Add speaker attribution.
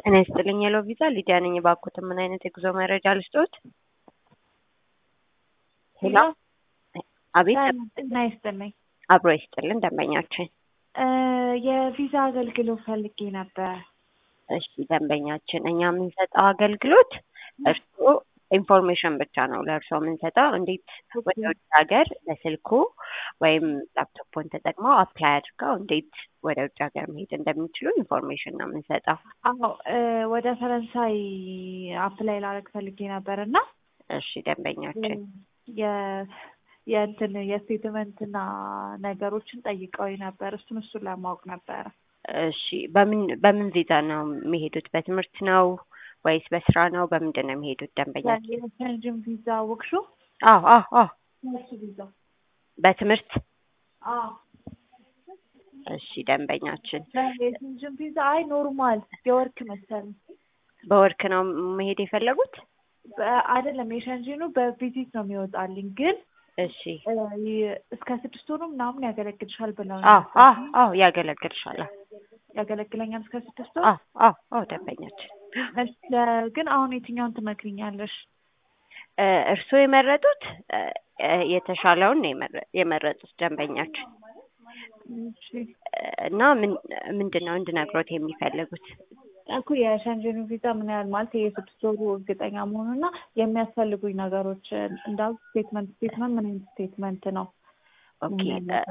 Speaker 1: ጤና ይስጥልኝ የሎ ቪዛ ሊዲያ ነኝ። እባክዎትን ምን አይነት የጉዞ መረጃ ልስጥዎት? ሄሎ አቤት፣
Speaker 2: ጤና ይስጥልኝ።
Speaker 1: አብሮ ይስጥልን ደንበኛችን።
Speaker 2: የቪዛ አገልግሎት ፈልጌ ነበር።
Speaker 1: እሺ ደንበኛችን፣ እኛ የምንሰጠው አገልግሎት እርስዎ ኢንፎርሜሽን ብቻ ነው ለእርስዎ የምንሰጠው። እንዴት ወደ ውጭ ሀገር በስልኩ ወይም ላፕቶፖን ተጠቅመው አፕላይ አድርገው እንዴት ወደ ውጭ ሀገር መሄድ እንደሚችሉ ኢንፎርሜሽን ነው የምንሰጠው።
Speaker 2: አዎ ወደ ፈረንሳይ አፕላይ ላደርግ ፈልጌ ነበር እና
Speaker 1: እሺ ደንበኛችን
Speaker 2: የእንትን የስቴትመንትና ነገሮችን ጠይቀው ነበር። እሱን እሱን ለማወቅ ነበረ።
Speaker 1: እሺ በምን በምን ቪዛ ነው የሚሄዱት? በትምህርት ነው ወይስ በስራ ነው? በምንድን ነው የሚሄዱት ደንበኛችን?
Speaker 2: የሸንጅን ቪዛ ወቅሹ
Speaker 1: አዎ አዎ አዎ
Speaker 2: እሱ ቪዛ
Speaker 1: በትምህርት
Speaker 2: አዎ
Speaker 1: እሺ ደንበኛችን
Speaker 2: የሸንጅን ቪዛ አይ ኖርማል የወርክ መሰለኝ
Speaker 1: በወርክ ነው መሄድ የፈለጉት?
Speaker 2: አይደለም የሸንጂኑ በቪዚት ነው የሚወጣልኝ ግን
Speaker 1: እሺ
Speaker 2: እስከ ስድስት ወሩ ምናምን ያገለግልሻል ብለው
Speaker 1: አዎ አዎ አዎ ያገለግልሻል።
Speaker 2: ያገለግለኛል እስከ ስድስት ወር።
Speaker 1: አዎ አዎ አዎ ደንበኛችን
Speaker 2: ግን አሁን የትኛውን ትመክሪኛለሽ?
Speaker 1: እርስዎ የመረጡት የተሻለውን ነው የመረጡት ደንበኛችን እና ምን ምንድን ነው እንድነግሮት የሚፈልጉት?
Speaker 2: እኮ የሸንጀኑ ቪዛ ምን ያህል ማለት የስድስት ወሩ እርግጠኛ መሆኑና የሚያስፈልጉኝ ነገሮች እንዳሉ ስቴትመንት ስቴትመንት ምን አይነት ስቴትመንት ነው?
Speaker 1: ኦኬ